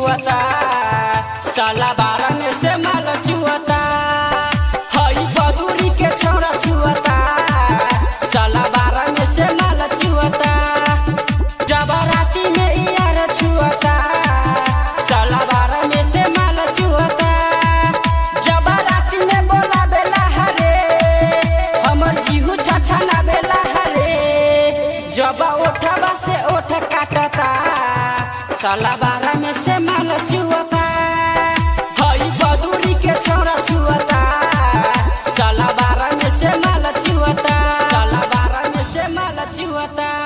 चुअता साला बारह में से माल चुअता हई बदूरी के छोरा चुअता साला बारह में से माल चुअता जब राती में यार छुअता साला बारह में से माल चुअता जब राती में बोला बेला हरे हमर जीहू छाछा ना बेला हरे जब ओठवा से ओठ काटता साला बारह में से माल चुअता हई बदूरी के छोरा छुअता साला बारह में से माल चुअता साला बारह में से माल चुअता